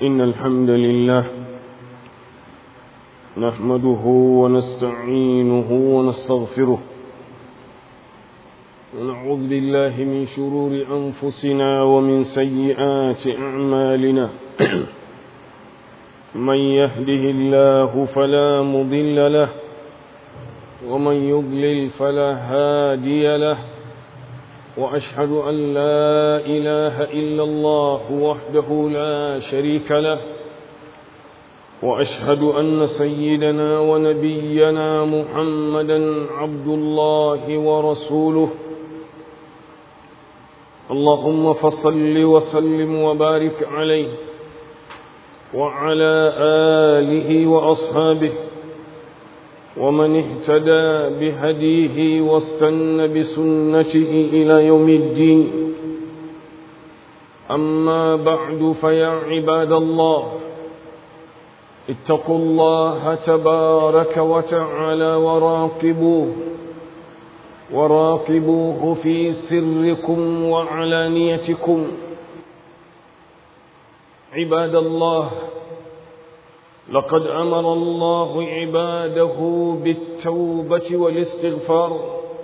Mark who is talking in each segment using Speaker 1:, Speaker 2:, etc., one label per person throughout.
Speaker 1: إن الحمد لله نحمده ونستعينه ونستغفره ونعوذ بالله من شرور أنفسنا ومن سيئات أعمالنا من يهده الله فلا مضل له ومن يضلل فلا هادي له وأشهد أن لا إله إلا الله وحده لا شريك له وأشهد أن سيدنا ونبينا محمدا عبد الله ورسوله اللهم فصل وسلم وبارك عليه وعلى آله وأصحابه ومن اهتدى بهديه واستنى بسنته إلى يوم الدين أما بعد فيا عباد الله اتقوا الله تبارك وتعالى وراقبوه وراقبوه في سركم وعلانيتكم عباد الله لقد أمر الله عباده بالتوبة والاستغفار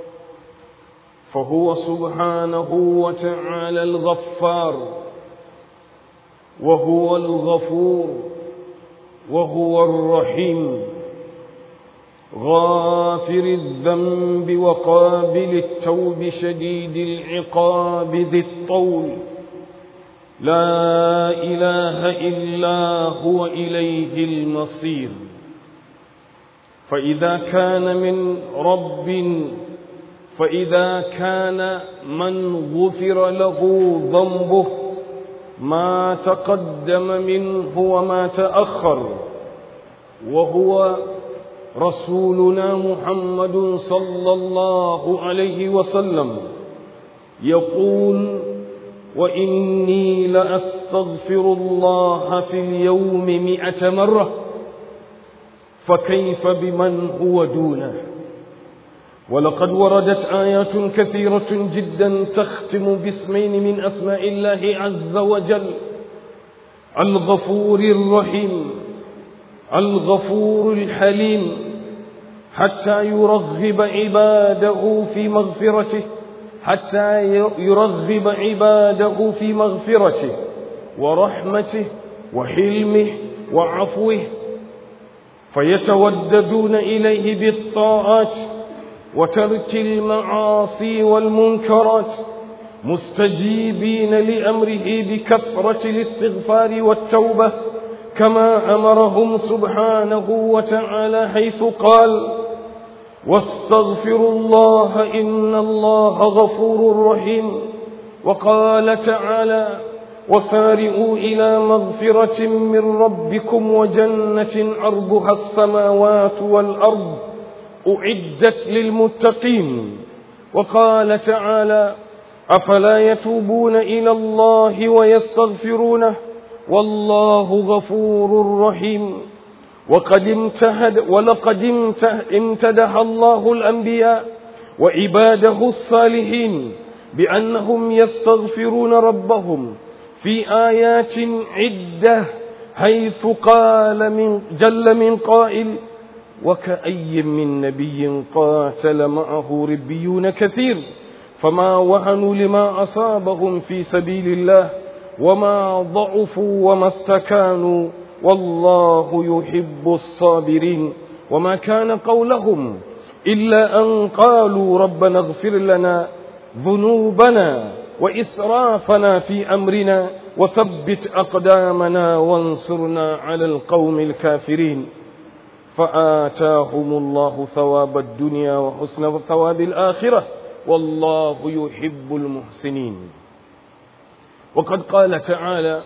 Speaker 1: فهو سبحانه وتعالى الغفار وهو الغفور وهو الرحيم غافر الذنب وقابل التوب شديد العقاب ذي الطول لا إله إلا هو إليه المصير فإذا كان من رب فإذا كان من غفر له ذنبه ما تقدم منه وما تأخر وهو رسولنا محمد صلى الله عليه وسلم يقول وإني لأستغفر الله في اليوم مئة مرة فكيف بمن هو دونه ولقد وردت آيات كثيرة جدا تختم باسمين من أسماء الله عز وجل الغفور الرحيم الغفور الحليم حتى يرغب عباده في مغفرته حتى يرغب عباده في مغفرته ورحمته وحلمه وعفوه فيتوددون إليه بالطاعات وترك المعاصي والمنكرات مستجيبين لأمره بكثرة الاستغفار والتوبة كما أمرهم سبحانه وتعالى حيث قال واستغفروا الله إن الله غفور رحيم وقال تعالى وسارئوا إلى مغفرة من ربكم وجنة عرضها السماوات والأرض أعدت للمتقين وقال تعالى أفلا يتوبون إلى الله ويستغفرونه والله غفور رحيم وقد امتهد ولقد امتدح الله الأنبياء وعباده الصالحين بأنهم يستغفرون ربهم في آيات عدة حيث قال من جل من قائل وكأي من نبي قاتل معه ربيون كثير فما وهنوا لما أصابهم في سبيل الله وما ضعفوا وما استكانوا والله يحب الصابرين وما كان قولهم إلا أن قالوا ربنا اغفر لنا ذنوبنا وإسرافنا في أمرنا وثبت أقدامنا وانصرنا على القوم الكافرين فآتاهم الله ثواب الدنيا وحسن ثواب الآخرة والله يحب المحسنين وقد قال تعالى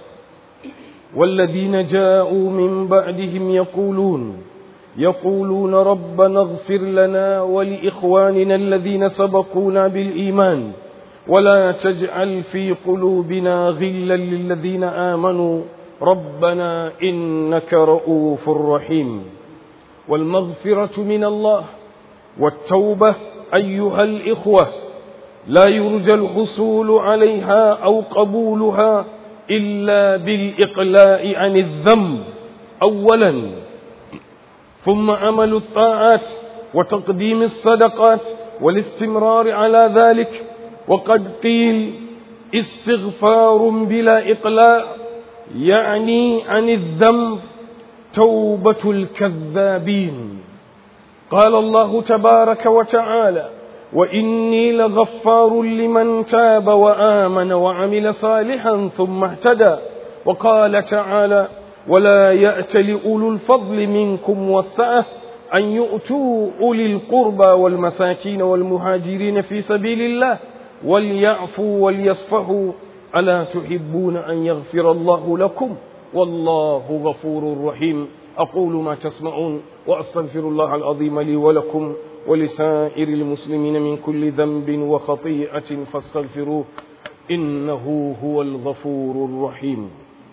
Speaker 1: والذين جاءوا من بعدهم يقولون يقولون ربنا اغفر لنا ولإخواننا الذين سبقونا بالإيمان ولا تجعل في قلوبنا غلا للذين آمنوا ربنا إنك رؤوف رحيم والمغفرة من الله والتوبة أيها الإخوة لا يرجى الحصول عليها أو قبولها إلا بالإقلاع عن الذنب أولا ثم عمل الطاعات وتقديم الصدقات والاستمرار على ذلك وقد قيل استغفار بلا إقلاع يعني عن الذنب توبة الكذابين قال الله تبارك وتعالى وإني لغفار لمن تاب وآمن وعمل صالحا ثم اهتدى وقال تعالى ولا يأت لأولو الفضل منكم والسعة أن يؤتوا أولي القربى والمساكين والمهاجرين في سبيل الله وليعفوا وليصفحوا ألا تحبون أن يغفر الله لكم والله غفور رحيم أقول ما تسمعون وأستغفر الله العظيم لي ولكم ولسائر المسلمين من كل ذنب وخطيئة فاستغفروه إنه هو الغفور الرحيم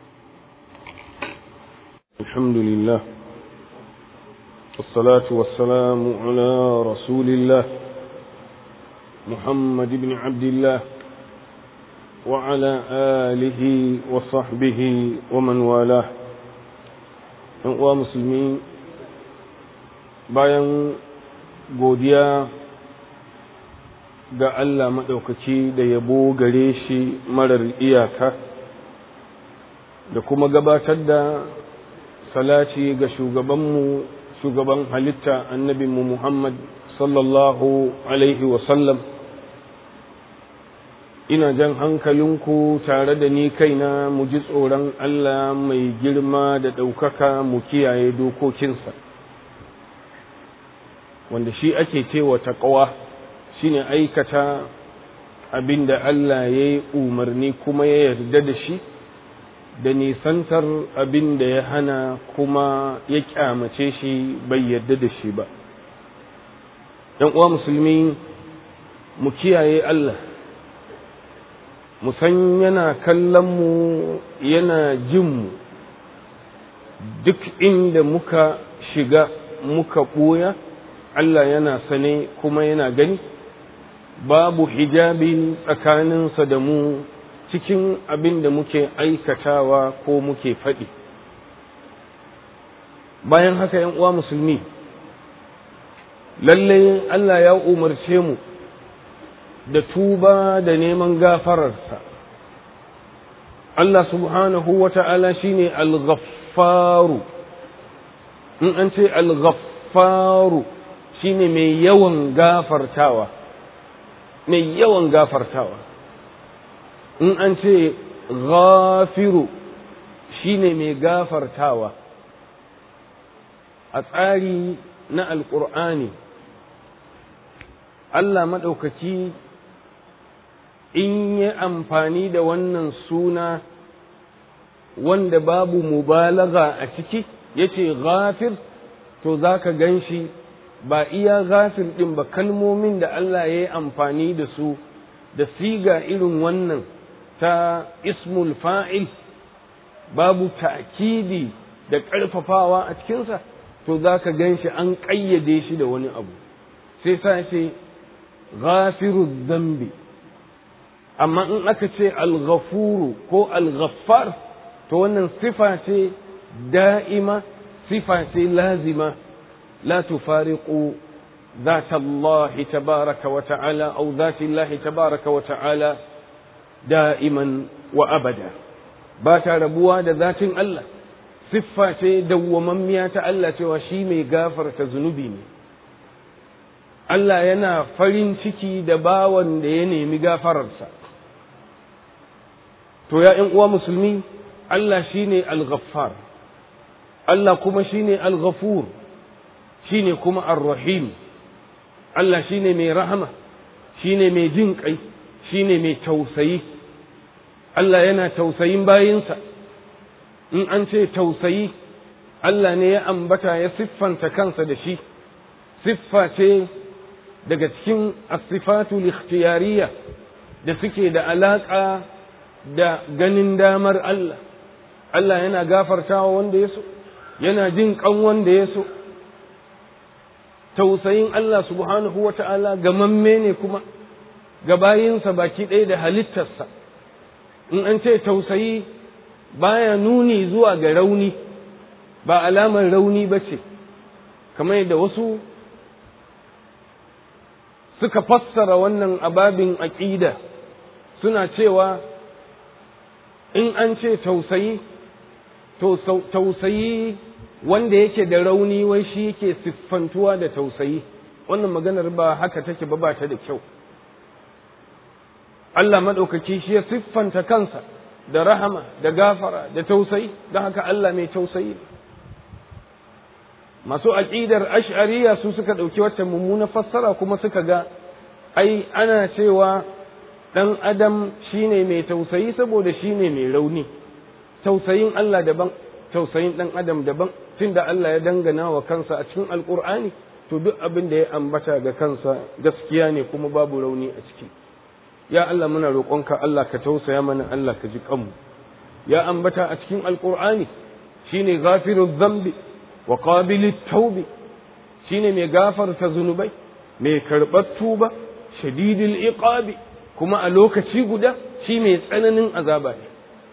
Speaker 1: الحمد لله والصلاة والسلام على رسول الله محمد بن عبد الله وعلى آله وصحبه ومن والاه uwa musulmi bayan godiya ga Allah maɗaukaki da yabo gare shi marar iyaka da kuma gabatar da salati ga shugabanmu shugaban halitta annabinmu Muhammad sallallahu alaihi wasallam ina jan hankalinku tare da ni kaina mu ji tsoron Allah mai girma da ɗaukaka mu kiyaye dokokinsa wanda shi ake cewa taƙawa shine aikata abin da Allah ya yi umarni kuma ya yarda da shi da nisantar abin da ya hana kuma ya kyamace shi bai yarda da shi ba ‘yan uwa musulmi mu kiyaye Allah mu san yana kallonmu yana jinmu duk inda muka shiga muka ɓoya Allah yana sane kuma yana gani babu hijabi tsakaninsa da mu cikin abin da muke aikatawa ko muke faɗi bayan haka ‘yan uwa musulmi lallai Allah ya umarce mu da tuba da neman gafararsa Allah subhanahu wa ta'ala shi ne al-ghaffaru in an ce al-ghaffaru shi ne mai yawan gafartawa mai yawan gafartawa in an ce ghafiru shi ne mai gafartawa a tsari na alƙur'ani Allah maɗaukaki in yi amfani da wannan suna wanda babu mubalaga a ciki ya ce ghafir to za ka gan shi ba iya ghafir ɗin ba kalmomin da Allah ya yi amfani da su da siga irin wannan ta ismul fa'il babu ta'kidi da ƙarfafawa a cikinsa to za ka gan shi an ƙayyade shi da wani abu sai sa ce ghafiru zambi amma in aka ce alghafuru ko alghaffar to wannan sifa ce da'ima sifa ce lazima la tufariqu ذات الله تبارك وتعالى أو ذات الله تبارك وتعالى دائما وأبدا باتا ربوا دا ذات الله صفة دوممية الله توشي مي غافر تزنبي Allah yana farin ciki da bawan da ya nemi gafararsa. To, ya uwa musulmi, Allah shi ne al-ghaffar, Allah kuma shi ne al-ghafur, shi ne kuma ar-rahim, Allah shi ne mai rahama, shi ne mai jin ƙai, shi ne mai tausayi. Allah yana tausayin bayinsa, in an ce tausayi, Allah ne ya ambata ya siffanta kansa da shi, siffa ce daga cikin asifatul ikhtiyariya da suke da alaƙa da ganin damar Allah Allah yana gafartawa wanda ya so yana jin ƙan wanda ya so tausayin Allah subhanahu wa ta'ala gamamme ne kuma ga bayinsa baki ɗaya da halittarsa in an ce tausayi baya nuni zuwa ga rauni ba alamar rauni ba ce kamar yadda wasu suka fassara wannan ababin aƙida suna cewa in an ce tausayi to tausayi wanda yake da rauni wai shi yake siffantuwa da tausayi wannan maganar ba haka take ba ba ta da kyau Allah maɗaukaki shi ya siffanta kansa da rahama da gafara da tausayi don haka Allah mai tausayi masu aƙidar ash'ariya su suka ɗauki wata mummuna fassara kuma suka ga ai ana cewa ɗan adam shine mai tausayi saboda shine mai rauni tausayin Allah daban tausayin ɗan adam daban tunda Allah ya dangana wa kansa a cikin alƙur'ani to duk abin da ya ambata ga kansa gaskiya ne kuma babu rauni a ciki ya Allah muna roƙonka Allah ka tausaya mana Allah ka ji kanmu ya ambata a cikin alƙur'ani shine ghafirudh dhanbi wa qabilit taubi shine mai gafarta zunubai mai karɓar tuba shadidil iqabi kuma a lokaci guda shi mai tsananin azaba ne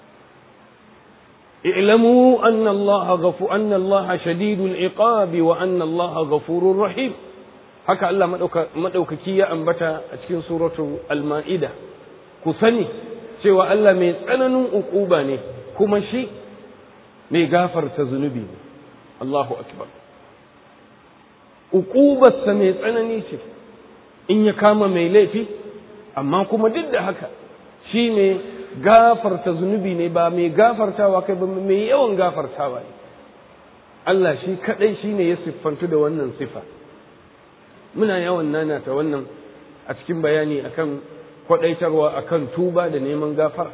Speaker 1: اعلموا أن الله غفو أن الله شديد العقاب وأن الله غفور رحيم haka Allah maɗaukaki ya ambata a cikin suratu al-ma'ida ku sani cewa Allah mai tsananin uquba ne kuma shi mai gafarta zunubi ne Allahu akbar uqubarsa mai tsanani ce in ya kama mai laifi amma kuma duk da haka shi mai gafarta zunubi ne ba mai gafartawa kai ba mai yawan gafartawa ne Allah shi kadai shi ne ya siffantu da wannan sifa muna yawan nanata wannan a cikin bayani akan kwadaitarwa akan tuba da neman gafara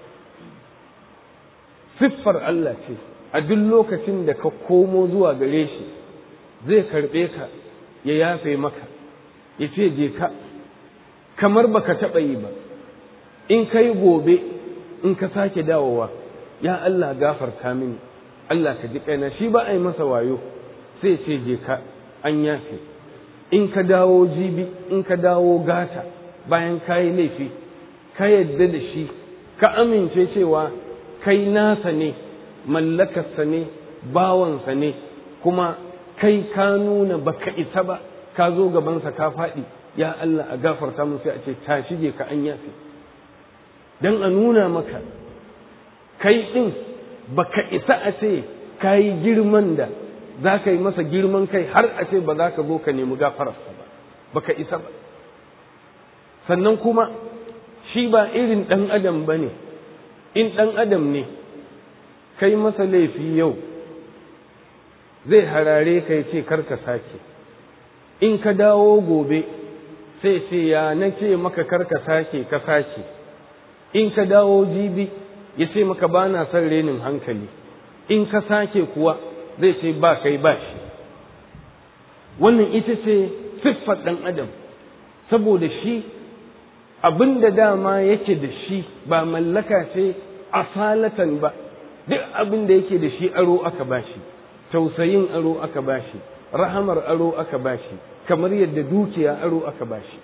Speaker 1: siffar Allah ce a duk lokacin da ka komo zuwa gare shi zai karɓe ka ya yafe maka ya ce je ka kamar baka taɓa yi ba in kai gobe in ka sake dawowa ya Allah gafarta mini Allah ka ji kaina shi ba a yi masa wayo sai ce je ka an yafe in ka dawo jibi in ka dawo gata bayan ka yi laifi ka yadda da shi ka amince cewa kai nasa ne mallakarsa ne bawansa ne kuma kai ka nuna baka isa ba ka zo gabansa ka faɗi ya Allah a gafarta mun sai a ce ta shige ka an yafe don a nuna maka kai ɗin baka isa a ce ka yi girman da za ka yi masa girman kai har a ce ba za ka zo ka nemi gafararsa ba baka isa ba sannan kuma shi ba irin ɗan adam ba ne in ɗan adam ne kai masa laifi yau zai harare ka ya ce karka sake in ka dawo gobe sai ce ya na ce maka karka sake ka sake in ka dawo jibi ya ce maka ba na son renin hankali in ka sake kuwa zai ce ba kai ba shi wannan ita ce siffar ɗan adam saboda shi abin da dama yake da shi ba mallaka ce asalatan ba duk abin da yake da shi aro aka bashi tausayin aro aka bashi rahamar aro aka bashi kamar yadda dukiya aro aka bashi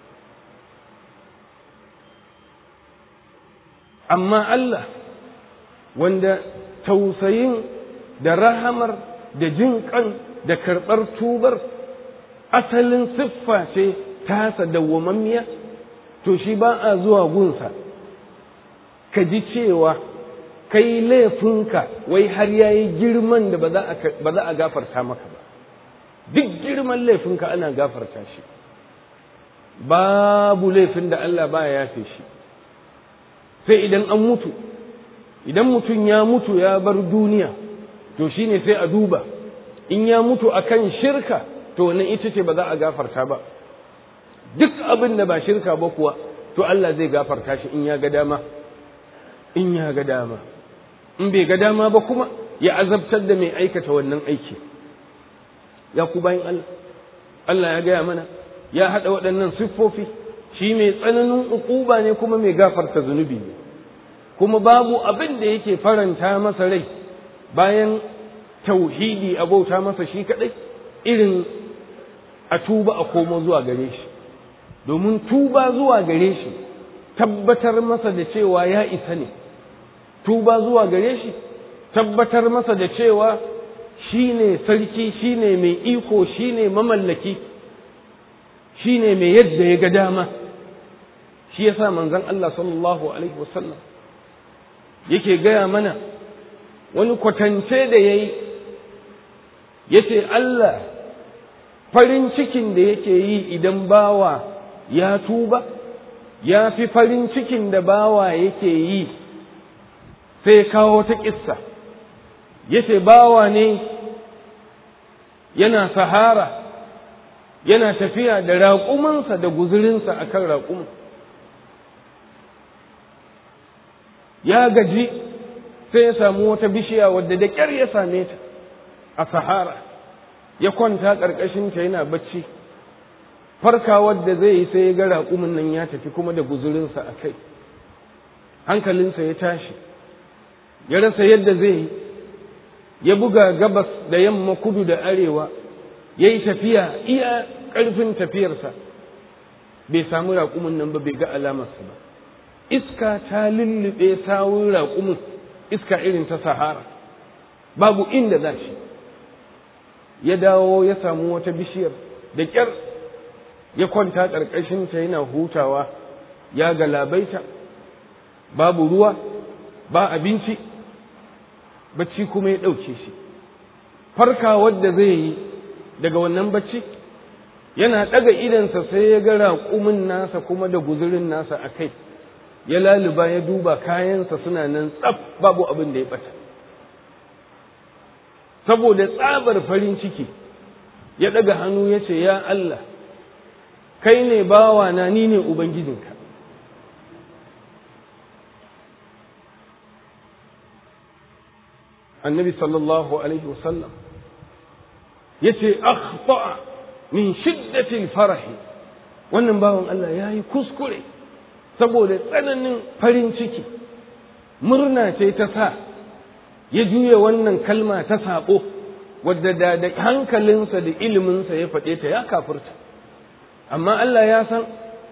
Speaker 1: amma Allah wanda tausayin da rahamar da jin kan da karɓar tubar asalin siffa ce tasa dawwamammiya to shi ba a zuwa gunsa ka ji cewa kai laifinka wai har ya yi girman da ba za a gafarta maka ba duk girman laifinka ana gafarta shi babu laifin da Allah ba ya yafe shi sai idan an mutu idan mutum ya mutu ya bar duniya to shine sai a duba in ya mutu akan shirka to wannan ita ce ba za a gafarta ba duk abin da ba shirka ba kuwa to Allah zai gafarta shi in ya ga dama in ya ga dama in bai ga dama ba kuma ya azabtar da mai aikata wannan aiki ya ku bayan Allah Allah ya gaya mana ya haɗa waɗannan siffofi shi mai tsananin uquba ne kuma mai gafarta zunubi ne kuma babu abin da yake faranta masa rai bayan tauhidi a bauta masa shi kaɗai irin a tuba a komo zuwa gare shi domin tuba zuwa gare shi tabbatar masa da cewa ya isa ne tuba zuwa gare shi tabbatar masa da cewa shi ne sarki shi ne mai iko shi ne mamallaki shi ne mai yadda ya ga dama shi ya sa manzan Allah sallallahu Alaihi wasallam yake gaya mana wani kwatance da ya yi ya ce Allah farin cikin da yake yi idan bawa ya tuba ya fi farin cikin da bawa yake yi sai kawo ta ƙissa ya ce bawa ne yana sahara yana tafiya da raƙumansa da guzurinsa a kan raƙumin ya gaji sai ya samu wata bishiya wadda da ƙyar ya same ta a sahara ya kwanta ƙarƙashinta yana bacci farkawar da zai yi sai ya ga raƙumin nan ya tafi kuma da guzurinsa a kai hankalinsa ya tashi ya rasa yadda zai yi ya buga gabas da yamma kudu da arewa ya yi tafiya iya ƙarfin tafiyarsa bai samu raƙumin nan ba bai ga alamarsa ba iska ta lullube sawun raƙumin iska irin ta sahara babu inda za shi ya dawo ya samu wata bishiyar da ƙyar ya kwanta ƙarƙashinta yana hutawa ya galabaita babu ruwa ba abinci bacci kuma ya ɗauke shi farka wadda zai yi daga wannan bacci yana ɗaga idansa sai ya ga raƙumin nasa kuma da guzurin nasa a kai ya laluba ya duba kayansa suna nan tsaf babu abin da ya ɓata saboda tsabar farin ciki ya ɗaga hannu ya ce ya Allah kai ne bawa na ni ne Ubangijinka annabi sallallahu alaihi wasallam ya ce akhta min shiddatil farahi wannan bawan Allah ya yi kuskure saboda tsananin farin ciki murna ce ta sa ya juya wannan kalma ta saɓo wadda da da hankalinsa da iliminsa ya faɗe ta ya kafurta amma Allah ya san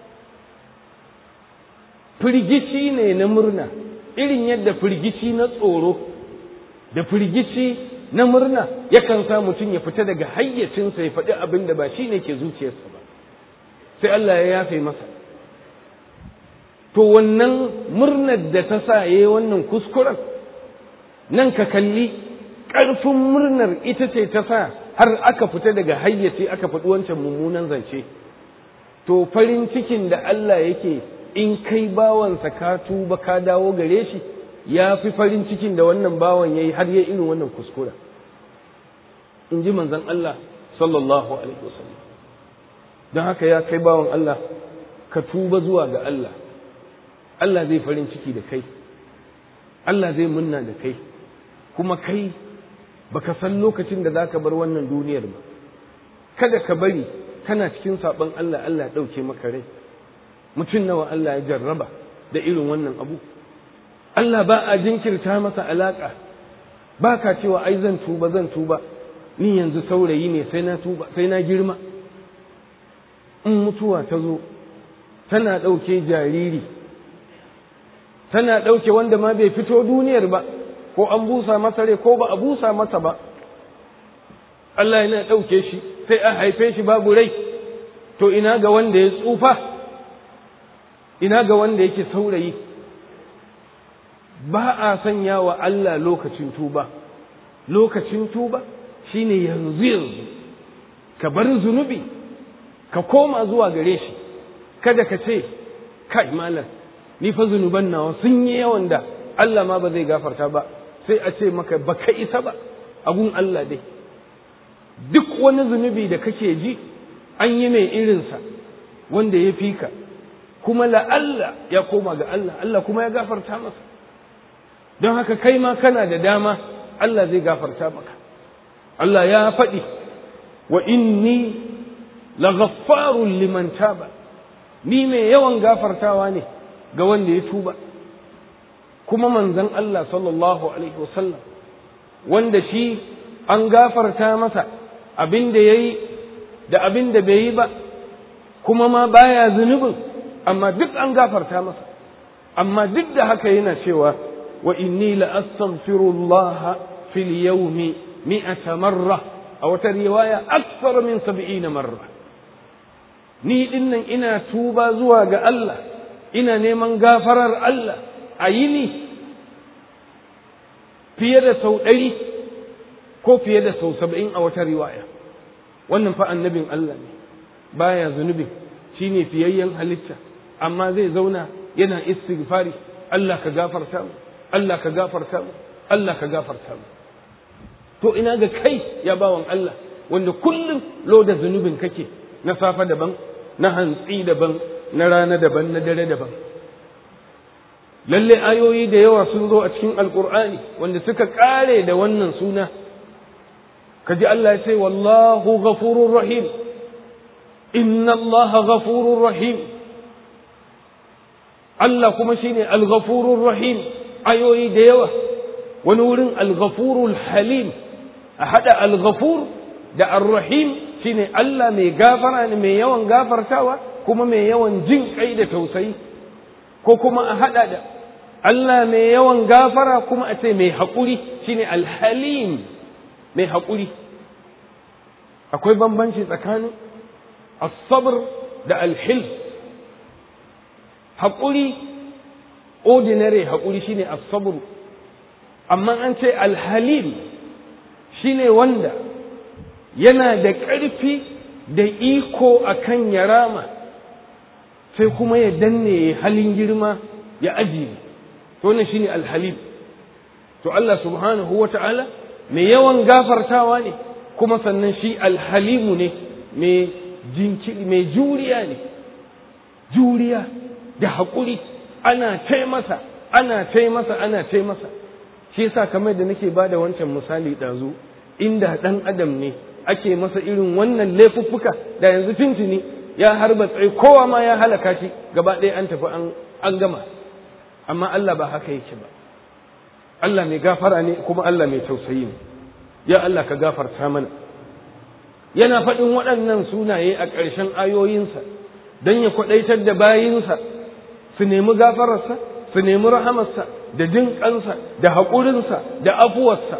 Speaker 1: firgici ne na murna irin yadda firgici na tsoro da firgici na murna yakan sa mutum ya fita daga hayyacinsa ya faɗi abin da ba shi ne ke zuciyarsa ba sai Allah ya yafe masa to wannan murnar da ta sa ya yi wannan kuskuren nan ka kalli ƙarfin murnar ita ce ta sa har aka fita daga hayyaci aka faɗi wancan mummunan zance to farin cikin da Allah yake in kai bawansa ka tuba ka dawo gare shi ya fi farin cikin da wannan bawan ya yi har ya irin wannan kuskura in ji manzan Allah sallallahu alaihi wasallam don haka ya kai bawan Allah ka tuba zuwa ga Allah Allah zai farin ciki da kai Allah zai munna da kai kuma kai baka san lokacin da zaka bar wannan duniyar ba kada ka bari kana cikin saɓon Allah Allah ya ɗauke maka rai mutum nawa Allah ya jarraba da irin wannan abu Allah ba a jinkirta masa alaƙa ba ka cewa ai zan tuba zan tuba ni yanzu saurayi ne sai na tuba sai na girma in mutuwa ta zo tana ɗauke jariri tana ɗauke wanda ma bai fito duniyar ba ko an busa masa rai ko ba a busa masa ba Allah yana ɗauke shi sai a haife shi babu rai to ina ga wanda ya tsufa ina ga wanda yake saurayi ba a sanya wa Allah lokacin tuba lokacin tuba shine yanzu yanzu ka bar zunubi ka koma zuwa gare shi kada ka ce kai malam ni fa zunuban nawa sun yi yawan da Allah ma ba zai gafarta ba sai a ce maka baka isa ba abun Allah dai duk wani zunubi da kake ji an yi mai irinsa wanda ya fi ka kuma la'alla ya koma ga Allah Allah kuma ya gafarta masa don haka kai ma kana da dama Allah zai gafarta maka Allah ya faɗi wa inni laghaffarun liman taba ni mai yawan gafartawa ne ga wanda ya tuba kuma manzon Allah sallallahu alaihi wasallam wanda shi an gafarta masa abin da ya yi da abin da bai yi ba kuma ma baya zunubin amma duk an gafarta masa amma duk da haka yana cewa wa inni la astaghfirullah fil yawmi mi'ata marra a wata riwaya akthar min 70 marra ni dinnan ina tuba zuwa ga Allah ina neman gafarar Allah a yini fiye da sau ɗari ko fiye da sau saba'in a wata riwaya wannan fa annabin Allah ne baya zunubin shine fiyayyen halitta amma zai zauna yana istighfari Allah ka gafarta mu Allah ka gafarta mu Allah ka gafarta mu to ina ga kai ya bawan Allah wanda kullum loda zunubin kake na safa daban na hantsi daban na rana daban na dare daban lalle ayoyi da yawa sun zo a cikin alkur'ani wanda suka kare da wannan suna kaji Allah ya ce wallahu ghafurur rahim inna allaha ghafurur rahim Allah kuma shine al-ghafurur rahim ayoyi da yawa wani wurin al-ghafurul halim a hada al-ghafur da ar-rahim shine Allah mai gafara ne mai yawan gafartawa kuma mai yawan jin kai da tausayi ko kuma a hada da Allah mai yawan gafara kuma a ce mai haƙuri shine al-halim mai haƙuri akwai bambanci tsakanin as-sabr da al-hilm haƙuri ordinary haƙuri shine as-sabr amma an ce al-halim shine wanda yana da ƙarfi da iko akan ya rama sai kuma ya danne halin girma ya ajiye to wannan shine al-halim to Allah subhanahu wata'ala mai yawan gafartawa ne kuma sannan shi alhalimu ne mai jinkiri mai juriya ne juriya da haƙuri ana tai masa ana tai masa ana tai masa shi yasa kamar da nake bada wancan misali ɗazu inda ɗan adam ne ake masa irin wannan laifuffuka da yanzu tuntuni ya harba tsaye kowa ma ya halaka shi gaba ɗaya an tafi an gama amma Allah ba haka yake ba Allah mai gafara ne kuma Allah mai tausayi ne ya Allah ka gafarta mana yana faɗin waɗannan sunaye a ƙarshen ayoyinsa don ya kwaɗaitar da bayinsa su nemi gafararsa su nemi rahamarsa da jin ƙansa da haƙurinsa da afuwarsa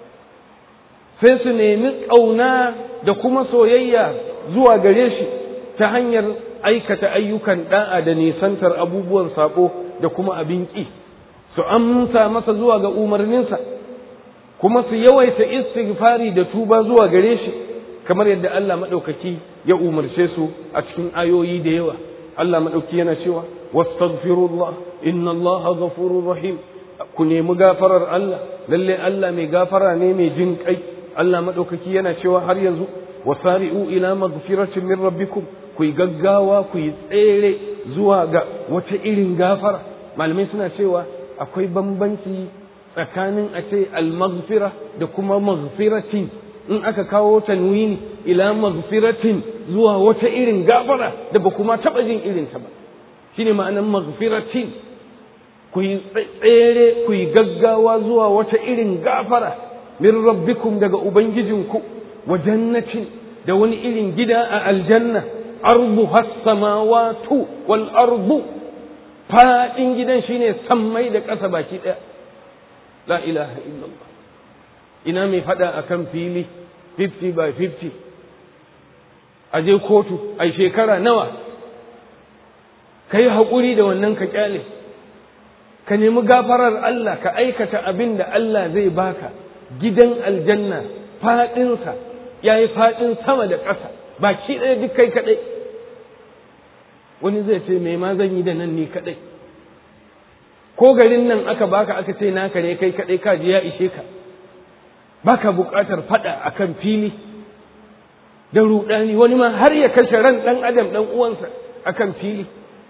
Speaker 1: sai su nemi ƙauna da kuma soyayya zuwa gare shi ta hanyar aikata ayyukan ɗa'a da nisantar abubuwan saƙo da kuma abin ƙi su amsa masa zuwa ga umarninsa kuma su yawaita istighfari da tuba zuwa gare shi kamar yadda Allah maɗaukaki ya umarce su a cikin ayoyi da yawa Allah maɗauki yana cewa wastaghfirullah inna Allah ghafurur rahim ku nemi gafarar Allah lalle Allah mai gafara ne mai jin kai Allah maɗaukaki yana cewa har yanzu wasari'u ila maghfiratin min rabbikum ku yi gaggawa ku yi tsere zuwa ga wata irin gafara malamai suna cewa akwai bambanci tsakanin a ce al-maghfira da kuma maghfiratin in aka kawo tanwini ila maghfiratin zuwa wata irin gafara da ba kuma taɓa jin irinta ba shine ma'anar maghfiratin ku yi tsere ku yi gaggawa zuwa wata irin gafara min rabbikum daga ubangijinku wa jannatin da wani irin gida a aljanna ardu has-samawatu wal ardu faɗin gidan shine sammai da ƙasa baki ɗaya la ilaha illallah ina mai faɗa akan fili 50 by 50 a je kotu a shekara nawa ka yi haƙuri da wannan ka ƙyale ka nemi gafarar Allah ka aikata abin da Allah zai baka gidan aljanna faɗinsa ya yi faɗin sama da ƙasa baki ɗaya duk kai kaɗai wani zai ce mai ma zan yi da nan ni kaɗai ko garin nan aka baka aka ce naka ne kai kaɗai ka ji ya ishe ka baka buƙatar faɗa akan fili da ruɗani wani ma har ya kashe ran ɗan adam ɗan uwansa akan fili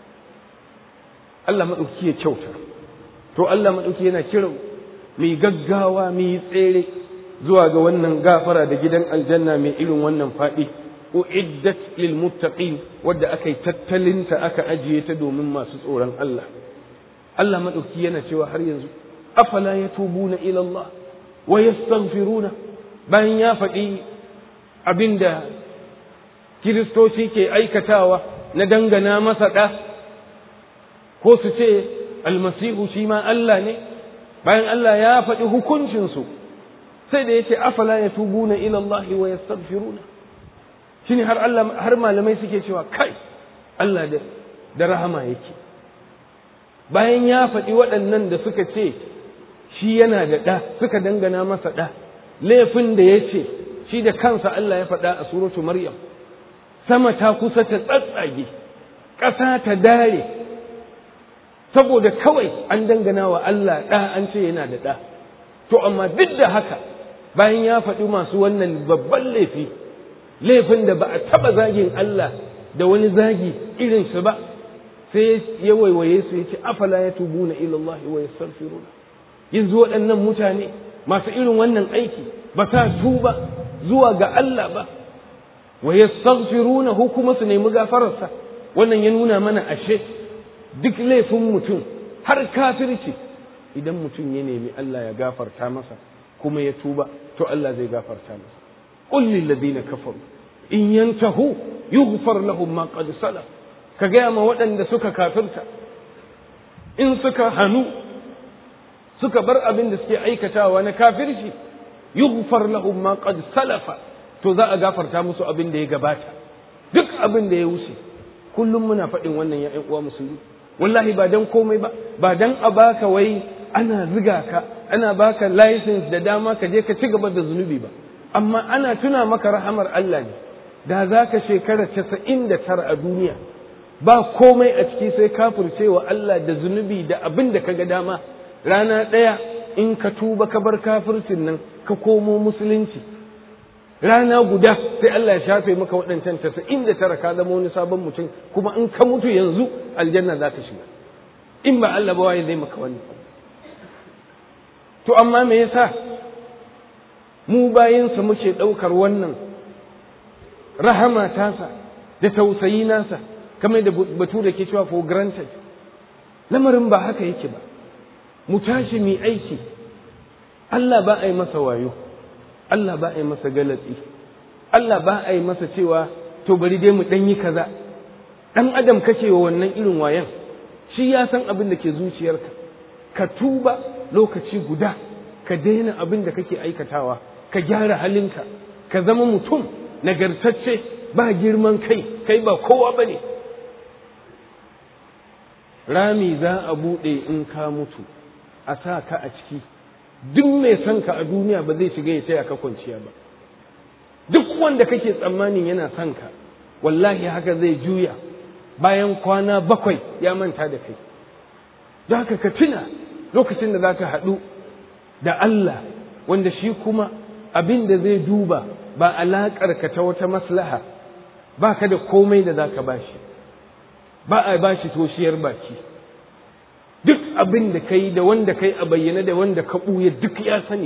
Speaker 1: Allah maɗauki ya kyauta to Allah maɗauki yana kiran mai gaggawa mai tsere zuwa ga wannan gafara da gidan aljanna mai irin wannan faɗi uiddat lil muttaqin wadda aka yi tattalinta aka ajiye ta domin masu tsoron Allah Allah maɗauki yana cewa har yanzu afala yatubuna ila Allah wa yastaghfiruna bayan ya faɗi abinda kiristoci ke aikatawa na dangana masa ɗa ko su ce almasihu shi ma Allah ne bayan Allah ya faɗi hukuncinsu sai da yace afala yatubuna ila Allah wa yastaghfiruna shine har Allah har malamai suke cewa kai Allah da da rahama yake bayan ya faɗi waɗannan da suka ce shi yana da ɗa suka dangana masa ɗa laifin da ya ce shi da kansa Allah ya faɗa a suratu Maryam sama ta kusa ta tsatsage ƙasa ta dare saboda kawai an dangana wa Allah ɗa an ce yana da ɗa to amma duk da haka bayan ya faɗi masu wannan babban laifi laifin da ba a taɓa zagin Allah da wani zagi irinsu ba sai ya waiwaye su ya ce afala ya tubu na ilallahi wa yastaghfiruna yanzu waɗannan mutane masu irin wannan aiki ba sa tuba zuwa ga Allah ba wa yastaghfiruna hu kuma su nemi gafararsa wannan ya nuna mana ashe duk laifin mutum har kafirci idan mutum ya nemi Allah ya gafarta masa kuma ya tuba to Allah zai gafarta masa qul lil ladina kafaru in yantahu yughfar lahum ma qad salaf ka gaya ma waɗanda suka kafirta in suka hannu suka bar abin da suke aikatawa na kafirci yughfar lahum ma qad salafa to za a gafarta musu abin da ya gabata duk abin da ya wuce kullum muna faɗin wannan ya uwa musulmi wallahi ba dan komai ba ba dan a baka wai ana ziga ka ana baka license da dama ka je ka ci gaba da zunubi ba amma ana tuna maka rahamar Allah ne da za ka shekara casa'in da tara a duniya ba komai a ciki sai kafircewa Allah da zunubi da abin da ka ga dama rana ɗaya in ka tuba ka bar kafircin nan ka komo musulunci rana guda sai Allah ya shafe maka waɗancan tasa'in da tara ka zama wani sabon mutum kuma in ka mutu yanzu aljanna za ka shiga in ba Allah ba waye zai maka wani to amma me yasa mu bayinsa muke ɗaukar wannan rahama tasa da tausayi nasa kamar da batu da ke cewa for granted lamarin ba haka yake ba mu tashi mu aiki Allah ba a yi masa wayo Allah ba a yi masa galatsi Allah ba a yi masa cewa to bari dai mu ɗan yi kaza ɗan adam kake wa wannan irin wayan shi ya san abin da ke zuciyarka ka tuba lokaci guda ka daina abin da kake aikatawa ka gyara halinka ka zama mutum nagartacce ba girman kai kai ba kowa ba ne rami za a buɗe in ka mutu a sa ka a ciki duk mai son ka a duniya ba zai shiga ya taya ka kwanciya ba duk wanda kake tsammanin yana son ka wallahi haka zai juya bayan kwana bakwai ya manta da kai don haka ka tuna lokacin da za ka haɗu da Allah wanda shi kuma abin da zai duba ba alaƙar ka ta wata maslaha ba ka da komai da za ka bashi ba a bashi toshiyar baki duk abin da kai da wanda kai a bayyane da wanda ka ɓuya duk ya sani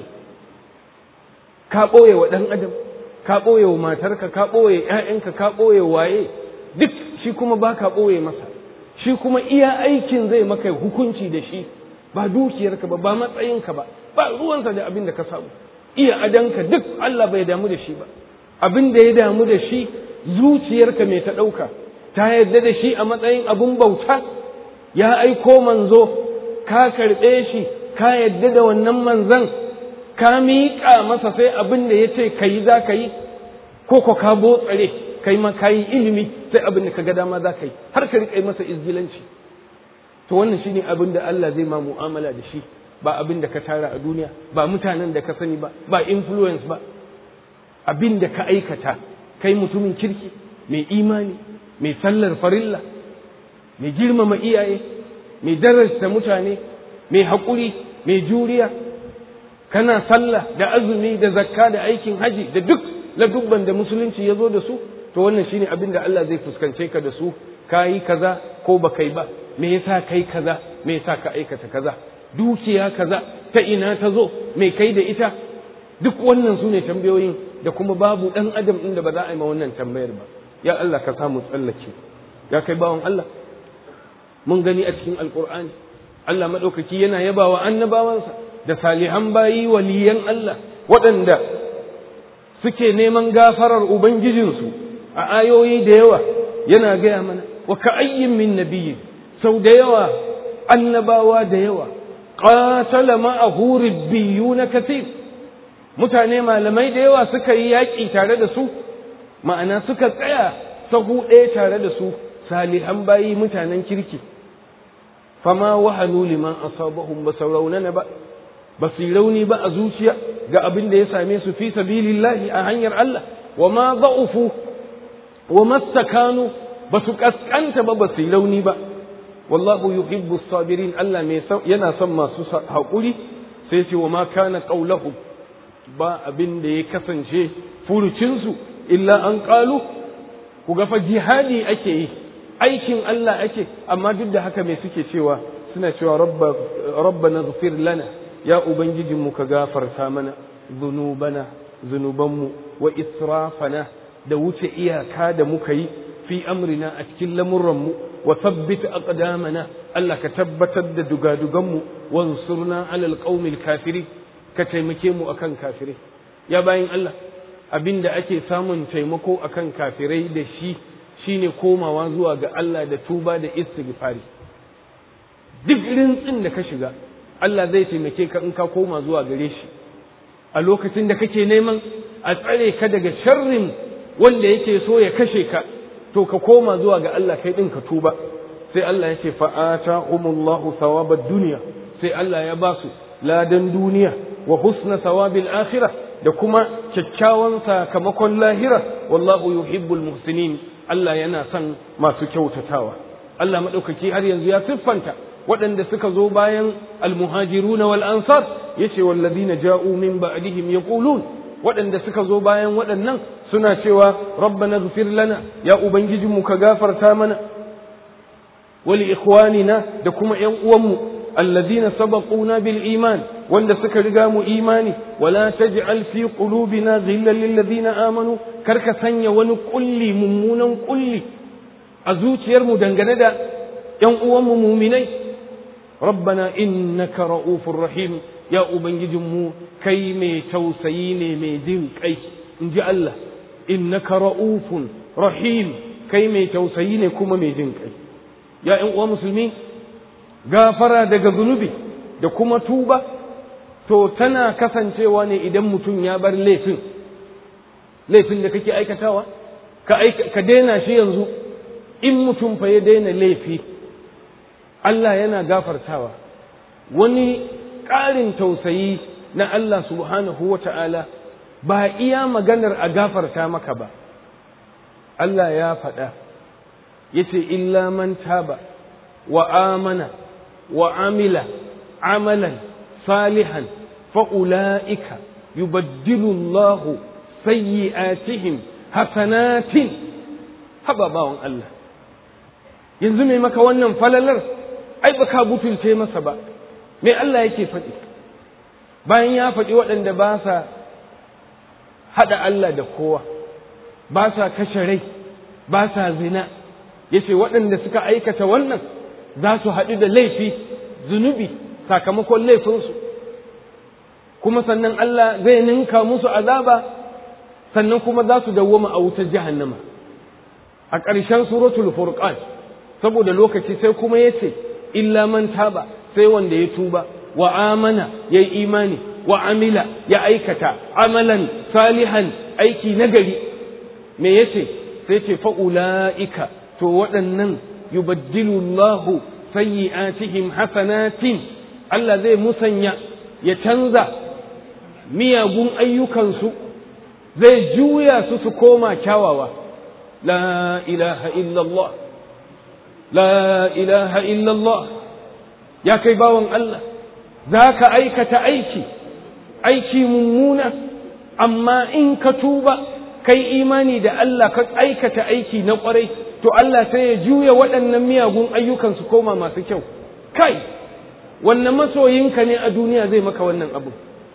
Speaker 1: ka ɓoye wa ɗan adam ka ɓoye wa matarka ka ɓoye ‘ya'yanka ka ɓoye waye duk shi kuma ba ka ɓoye masa shi kuma iya aikin zai maka hukunci da shi ba dukiyarka ba ba matsayinka ba ba ruwansa da abin da ka samu iya adanka duk Allah bai damu da shi ba abin da ya damu da shi zuciyarka mai ta ɗauka ta yarda da shi a matsayin abin bauta ya aiko manzo ka karɓe shi ka yarda da wannan manzan ka miƙa masa sai abin da ya ce ka yi za ka yi ko ko ka botsare kai ma ka yi ilimi sai abin da ka ga dama za ka yi har ka riƙa masa izgilanci to wannan shine abin da Allah zai ma mu'amala da shi ba abin da ka tara a duniya ba mutanen da ka sani ba ba influence ba abin da ka aikata kai mutumin kirki mai imani mai sallar farilla mai girmama iyaye mai darasta mutane mai haƙuri mai juriya kana sallah da azumi da zakka da aikin haji da duk ladubban da musulunci ya zo da su to wannan shine abin da Allah zai fuskance ka da su ka yi kaza ko ba kai ba me yasa kai kaza me yasa ka aikata kaza dukiya kaza ta ina ta zo me kai da ita duk wannan su ne tambayoyin da kuma babu ɗan adam inda ba za a yi ma wannan tambayar ba ya Allah ka samu tsallake ya kai bawan Allah mun gani a cikin alkur'ani Allah maɗaukaki yana yabawa annabawansa da salihan bayi waliyan Allah waɗanda suke neman gafarar ubangijinsu a ayoyi da yawa yana gaya mana wa ka ayyin min nabiyyin sau da yawa annabawa da yawa qatala ma'ahu ribbiyuna kathir mutane malamai da yawa suka yi yaƙi tare da su ma'ana suka tsaya sahu ɗaya tare da su salihan bayi mutanen kirki fama wahanu liman asabahum ba raunana ba ba su rauni ba a zuciya ga abin da ya same su fi sabilillahi a hanyar Allah wa ma za'ufu wa mastakanu ba su kaskanta ba ba su rauni ba wallahu yuhibbu sabirin Allah mai yana son masu haƙuri sai ce wa ma kana qaulahu ba abin da ya kasance furucinsu illa an qalu ku ga fa jihadi ake yi aikin Allah ake amma duk da haka mai suke cewa suna cewa rabba rabbana ighfir lana ya ubangijinmu ka gafarta mana zunubana zunubanmu wa israfana da wuce iyaka da muka yi fi amrina a cikin lamurranmu wa sabbit aqdamana Allah ka tabbatar da dugaduganmu wansurna alal qaumil kafiri ka taimake mu akan kafirai ya bayin Allah abinda ake samun taimako akan kafirai da shi shine komawa zuwa ga Allah da tuba da istighfari duk rintsin da ka shiga Allah zai taimake ka in ka koma zuwa gare shi a lokacin da kake neman a tsare ka daga sharrin wanda yake so ya kashe ka to ka koma zuwa ga Allah kai din ka tuba sai Allah ya ce fa'ata umullahu thawabad dunya sai Allah ya ba su ladan duniya wa husna thawabil akhirah da kuma kyakkyawan sakamakon lahira wallahu yuhibbul muhsinin Allah yana son masu kyautatawa Allah madaukaki har yanzu ya siffanta waɗanda suka zo bayan almuhajiruna wal ansar yace walladina ja'u min ba'dihim yaqulun waɗanda suka zo bayan waɗannan suna cewa rabbana ighfir lana ya ubangijinmu ka gafarta mana wali ikhwanina da kuma ƴan uwanmu alladina sabaquna bil iman wanda suka riga mu imani wala taj'al fi qulubina ghillan lil ladina amanu karka sanya wani kulli mummunan kulli a zuciyarmu dangane da ƴan uwanmu muminai rabbana innaka ra'ufur rahim ya ubangijinmu kai mai tausayi ne mai jin kai in ji Allah innaka ra'ufun rahim kai mai tausayi ne kuma mai jin kai ya ƴan uwa musulmi gafara daga zunubi da kuma tuba to tana kasancewa ne idan mutum ya bar laifin laifin da kake aikatawa ka ka daina shi yanzu in mutum fa ya daina laifi Allah yana gafartawa wani ƙarin tausayi na Allah subhanahu wa ta'ala ba iya maganar a gafarta maka ba Allah ya faɗa ya ce illa man taba wa amana wa amila amalan salihan fa'ula'ika yubaddilu Allahu sayyi'atihim hasanatin haba bawan Allah yanzu mai maka wannan falalar ai ba ka butulce masa ba me Allah yake faɗi bayan ya faɗi waɗanda ba sa haɗa Allah da kowa ba sa kashe rai ba sa zina ya ce waɗanda suka aikata wannan za su haɗu da laifi zunubi sakamakon laifinsu kuma sannan Allah zai ninka musu azaba sannan kuma za su dawwama a wutar jahannama a ƙarshen suratul furqan saboda lokaci sai kuma ya ce illa man taba sai wanda ya tuba wa amana ya yi imani wa amila ya aikata amalan salihan aiki nagari me yace sai ce fa'ula'ika to waɗannan yubaddilu Allahu sayyi'atihim hasanatin Allah zai musanya ya canza miyagun ayyukansu zai juya su su koma kyawawa la ilaha illallah la ilaha illallah ya kai bawan Allah za ka aikata aiki aiki mummuna amma in ka tuba kai imani da Allah ka aikata aiki na kwarai to Allah sai ya juya waɗannan miyagun ayyukan su koma masu kyau kai wannan masoyinka ne a duniya zai maka wannan abu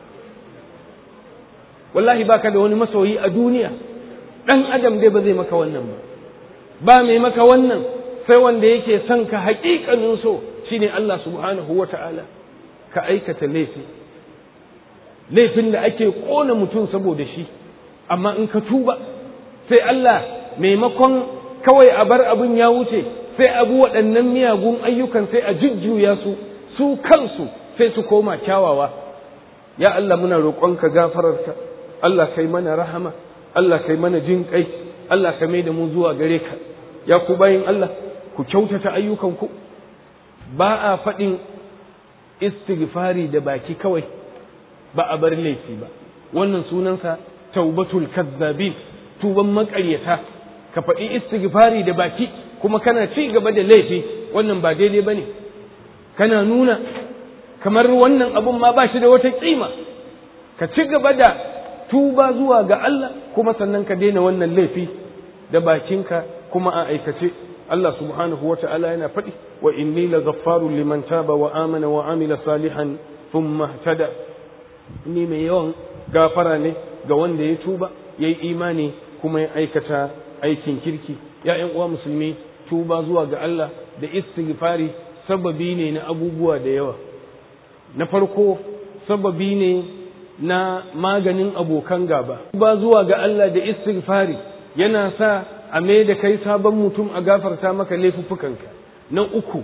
Speaker 1: wallahi baka da wani masoyi a duniya ɗan adam dai ba zai maka wannan ba ba mai maka wannan sai wanda yake son ka haƙiƙanin so shine Allah subhanahu wa ta'ala ka aikata laifi laifin da ake ƙona mutum saboda shi amma in ka tuba sai Allah maimakon kawai a bar abin ya wuce sai abu waɗannan miyagun ayyukan sai a jujjuya su su kansu sai su koma kyawawa ya Allah muna roƙonka gafararka Allah kai mana rahama Allah kai mana jin kai Allah ka mai da mu zuwa gare ka ya ku bayin Allah ku kyautata ayyukanku ba a faɗin istighfari da baki kawai ba a bar laifi ba wannan sunansa taubatul kazzabin tuban maƙaryata ka faɗi istighfari da baki kuma kana ci gaba da laifi wannan ba daidai bane kana nuna kamar wannan abun ma ba shi da wata kima ka ci gaba da tuba zuwa ga Allah kuma sannan ka daina wannan laifi da bakinka kuma a aikace Allah subhanahu wa ta'ala yana faɗi wa inni la ghaffarun liman taba wa amana wa amila salihan thumma tada ni mai yawan gafara ne ga wanda ya tuba yayi imani kuma ya aikata aikin kirki ya ƴan uwa musulmi tuba zuwa ga Allah da istighfari sababi ne na abubuwa da yawa na farko sababi ne na maganin abokan gaba tuba zuwa ga Allah da istighfari yana sa a mai da kai sabon mutum a gafarta maka laifuffukanka na uku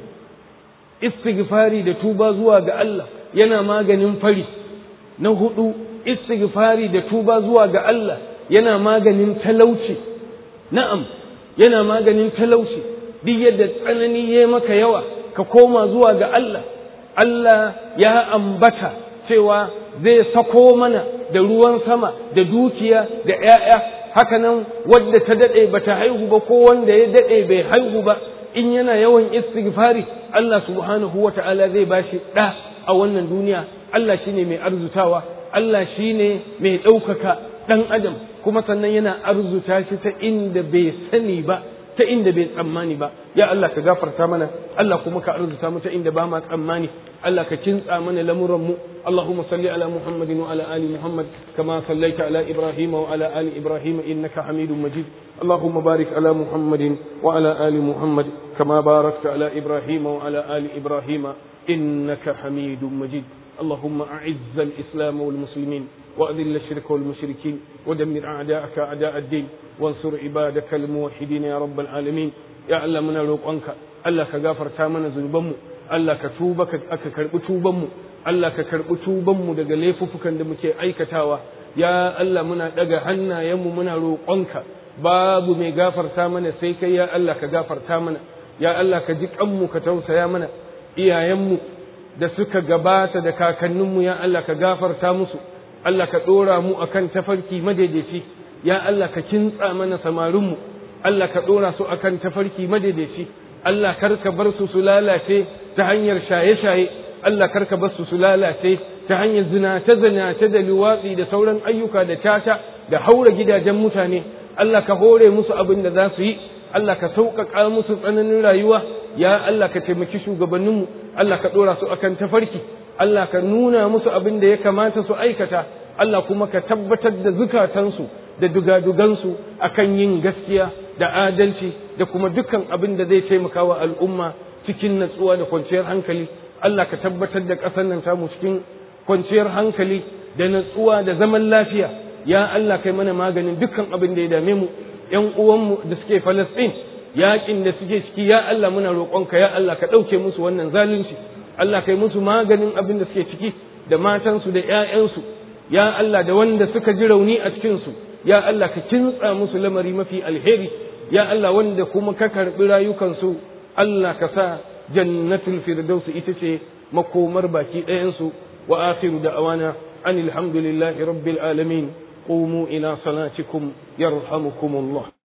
Speaker 1: istighfari da tuba zuwa ga Allah yana maganin fari na hudu istighfari da tuba zuwa ga Allah yana maganin talauci na'am yana maganin talauci duk yadda tsanani ya maka yawa ka koma zuwa ga Allah Allah ya ambata cewa zai sako mana da ruwan sama da dukiya da ‘ya'ya hakanan wadda ta daɗe ba ta haihu ba ko wanda ya daɗe bai haihu ba in yana yawan istighfari Allah subhanahu wa ta'ala zai ba shi ɗa a wannan duniya Allah shine mai arzutawa Allah shine mai ɗaukaka ɗan adam kuma sannan yana arzuta shi ta inda bai sani ba ta inda bai tsammani ba ya Allah ka gafarta mana Allah kuma ka arzuta mu ta inda ba ma tsammani Allah ka kintsa mana lamuran mu Allahumma salli ala Muhammadin wa ala ali Muhammad kama sallaita ala Ibrahim wa ala ali Ibrahim innaka Hamidum Majid Allahumma barik ala Muhammadin wa ala ali Muhammad kama barakta ala Ibrahim wa ala ali Ibrahim innaka Hamidum Majid اللهم أعز الإسلام والمسلمين وأذل الشرك والمشركين ودمر أعداءك أعداء الدين وانصر عبادك الموحدين يا رب العالمين يا الله من روقانك الله كغافر تامنا ذنوبنا الله كتوبك أك كرب توبنا الله ككرب توبنا daga laifuffukan da muke aikatawa ya Allah muna daga hannayenmu muna roƙonka babu mai gafarta mana sai kai ya Allah ka gafarta mana ya Allah ka ji kanmu ka tausaya mana iyayenmu da suka gabata da kakanninmu ya Allah ka gafarta musu Allah ka ɗora mu akan tafarki madaidaici ya Allah ka kintsa mana samarinmu Allah ka ɗora su akan tafarki madaidaici Allah kar ka bar su su lalace ta hanyar shaye-shaye Allah kar ka bar su su lalace ta hanyar zinace-zinace da luwatsi da sauran ayyuka da tata da haura gidajen mutane Allah ka hore musu abin da za su yi Allah ka sauƙaƙa musu tsananin rayuwa ya Allah ka taimaki shugabanninmu Allah ka ɗora su akan tafarki Allah ka nuna musu abin da ya kamata su aikata Allah kuma ka tabbatar da zukatansu da dugadugansu akan yin gaskiya da adalci da kuma dukkan abin da zai taimaka wa al'umma cikin natsuwa da kwanciyar hankali Allah ka tabbatar da ƙasar nan tamu cikin kwanciyar hankali da natsuwa da zaman lafiya ya Allah kai mana maganin dukkan abin da ya dame mu ƴan uwanmu da suke Falastin yaƙin da suke ciki ya Allah muna roƙonka ya Allah ka ɗauke musu wannan zalunci Allah kai musu maganin abin da suke ciki da matansu da ‘ya'yansu ya Allah da wanda suka ji rauni a cikinsu ya Allah ka kintsa musu lamari mafi alheri ya Allah wanda kuma ka karɓi rayukansu Allah ka sa jannatul firdausu ita ce makomar baki ɗayansu wa akhiru da'awana an alhamdulillahi rabbil alamin qumu ila salatikum yarhamukumullah